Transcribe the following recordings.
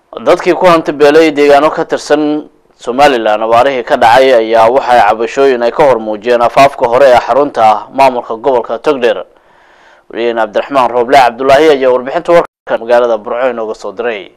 dadkii ku hanti beelay deegaano ka tirsan somalilan abaarihii ka dhacay ayaa waxay cabashooyin ay ka hor muujiyeen afaafka hore ee xarunta maamulka gobolka togdheer weliyeene cabdiraxmaan rooble cabdulaahi ayaa warbixinta warkan magaalada burco inooga soo diray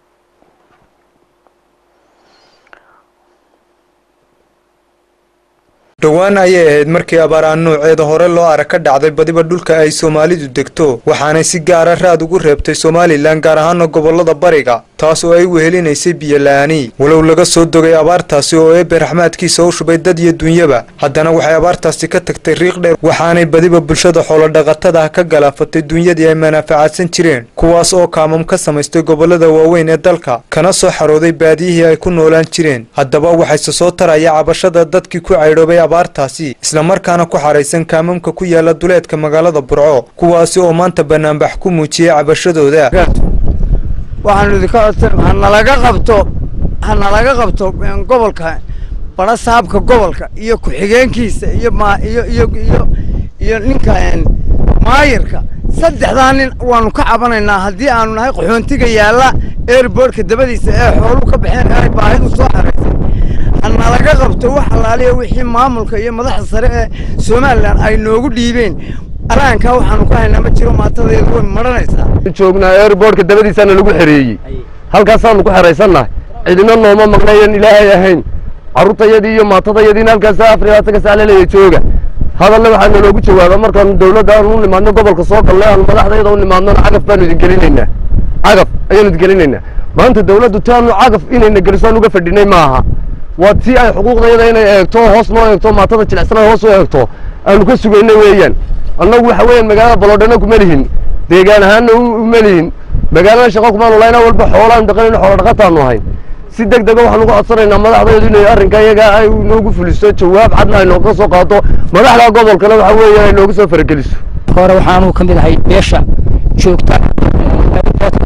dhowaan ayay ahayd markii abaaraan nooceeda hore loo arag ka dhacday badiba dhulka ay soomaalidu degto waxaanay si gaara raad ugu reebtay somalilan gaar ahaana gobolada bariga taas oo ay wehelinaysay biyola-aani walow laga soo dogay abaartaasi oo eebe raxmaadkiisa u shubay dad iyo dunyaba haddana waxay abaartaasi ka tagtay riiq dheer waxaanay badiba bulshada xoolodhaqatada ka galaafatay dunyadii ay manaafacaadsan jireen kuwaas oo kaamam ka samaystay gobolada waaweyn ee dalka kana soo xarooday baadiyihii ay ku noolaan jireen haddaba waxayse soo taraya cabashada dadkii ku caydhoobay abaartaasi islamarkaana ku xaraysan kaamamka ku yaala duleedka magaalada burco kuwaasi oo maanta banaanbax ku muujiyey cabashadooda waxaanu idinka codsan hanalaga qabto hanalaga qabto gobolka bara saabka gobolka iyo ku-xigeenkiisa iyo ma iyo iyo iyo iyo ninka maayirka saddexdaa nin waanu ka cabanaynaa haddii aanu nahay qaxoontiga yaalla airboortka dabadiisa ee xoolu ka baxeen ee ay baahidu soo xaraysay hanalaga qabto wax allaaliya wixii maamulka iyo madaxda sare ee somalilan ay noogu dhiibeen alaankaa waxaanu ka haynaa ma jiro maatadeedu way maranaysaa joognaa airboortka dabadiisaana lagu xereeyey halkaasaanu ku xeraysannahay cidina nooma maqnayan ilaahay ahayn carruurtayadii iyo maatadayadiina halkaasa afrilaataka saalaleeya jooga hadalle waxaa naloogu jawaaba markaanu dawladda aanu u nimaadno gobolka soo galle aanu madaxdayada u nimaadnona cagaf baanu idin gelinaynaa cagaf ayaanu idin gelinaynaa maanta dawladdu taanu cagaf inayna geliso aan uga fadhinay ma aha waa tii ay xuquuqdayada inay eegto hoos noo eegto maatada jilicsanaa hoos u eegto aanu ka sugaynay weeyaan annagu waxa weeyaan magaalada baloodhana kuma lihin deegaan ahaanna uma lihin magaalada shaqo kumaanu lahayn walba xoolaan dhaqanayno xoola dhaqataanu ahayn si deg dega waxaan uga codsanaynaa madaxdeedu inay arrinka iyaga ay noogu fuliso jawaab cadna ay nooga soo qaato madaxda gobolkana waxa weeyaan ay nooga soo farageliso hore waxaanu ka mid ahay beesha joogta airboortka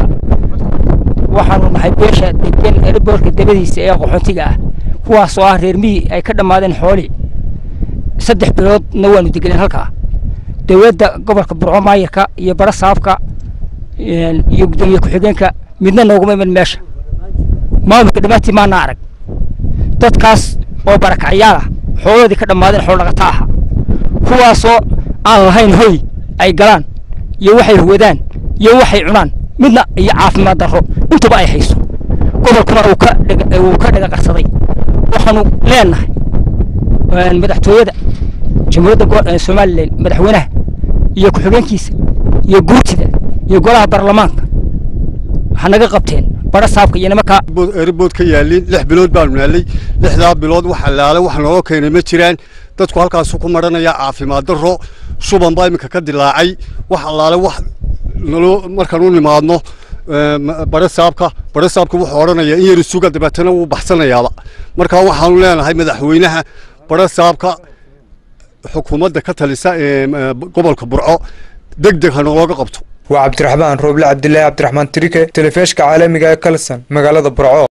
waxaanu nahay beesha degan airboortka dabadiisa ee qaxootiga ah kuwaas oo ah reer miyi ay ka dhammaadeen xooli saddex biloodna waanu degeneen halkaa dowladda gobolka burco maayirka iyo bara saabka iyo gudoomiye ku-xigeenka midna nooguma iman meesha maamulka dhammaantii maana arag dadkaas oo barakacyaal ah xooladoodii ka dhammaadeen xoolo dhaqata aha kuwaasoo aan lahayn hoy ay galaan iyo waxay wadaan iyo waxay cunaan midna iyo caafimaad darro intuba ay hayso gobolkuna uu ka uu ka dhagaqarsaday waxaanu leenahay madaxtooyada jamhuuriyadda somalilan madaxweynaha iyo ku-xigeenkiisa iyo guurtida iyo golaha baarlamaanka waxaa naga qabteen bara saabka iyo nimanka erbood ka yaalin lix bilood baanu naalay lixdaa bilood wax allaale wax naloo keenay ma jiraan dadku halkaasu ku maranaya caafimaad darro shuban baa iminka ka dilaacay wax allaale wax naloo markaan u nimaadno bare saabka bare saabka wuxuu odhanaya in yar isuga dabeetana wuu baxsanayaaba markaa waxaanu leenahay madaxweynaha bare saabka xukuumadda ka talisa ee gobolka burco deg deg ha nalooga qabto waa cabdiraxmaan rooble cabdilaahi cabdiraxmaan tirike telefishka caalamiga ee kalson magaalada burco